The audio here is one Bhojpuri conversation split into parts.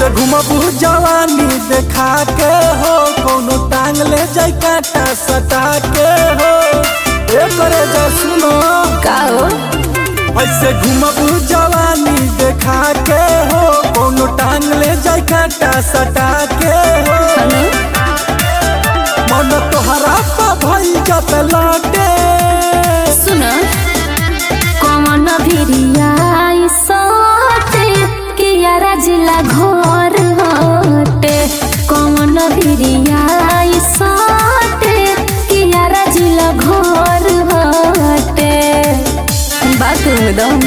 ऐसे घुमबू जवानी देखा के हो कोनो टांग ले जाई काटा सटा के हो ए करे जा सुनो का हो ऐसे घुमबू जवानी देखा के हो कोनो टांग ले जाई काटा सटा के हो हनु मन तोहरा पा भई जत लाटे सुन कौन भिरिया सोते कि यारा जिला घर हटे कौन भिरिया सोते कि यारा जिला घर हटे बात एकदम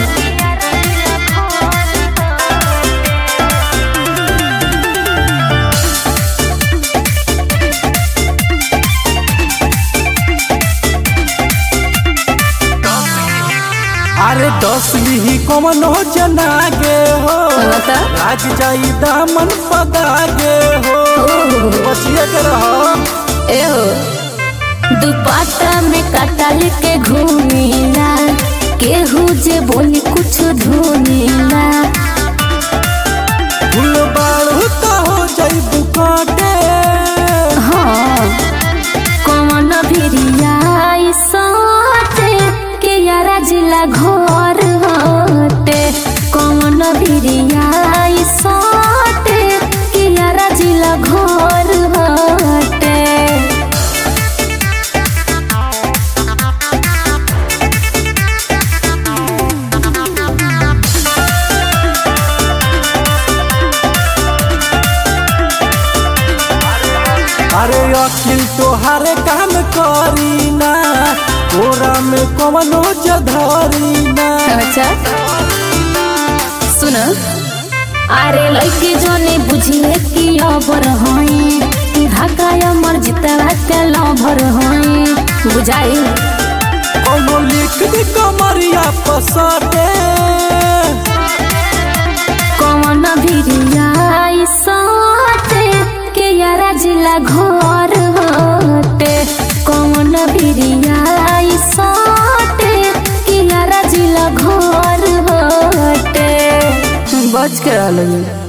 अरे दस लिही कमन हो जनागे हो बता। लाग जाई दामन पदागे हो बचिए के रहो ए हो दुपट्टा में कटल के घूमेला केहू जे बोली कुछ धुनेला फूल बाड़ू तो हो जाई बुकाटे हाँ कौन भिरिया सोते के यारा जिला घर हटे कौन भिरिया सोते के यारा जिला घर हटे अरे अखिल तोहारे काम करी ना कोरा में कवनो जधरी ना अच्छा सुन अरे लड़के जोने बुझिए कि अबर हई ढाका मर जितवा के लभर हई बुझाई कौनो लिख दी कमरिया पसटे कौन भिरिया सोते के यारा जिला घर हटे कौन भिरिया सोते के यारा जिला घर हटे बच के रहल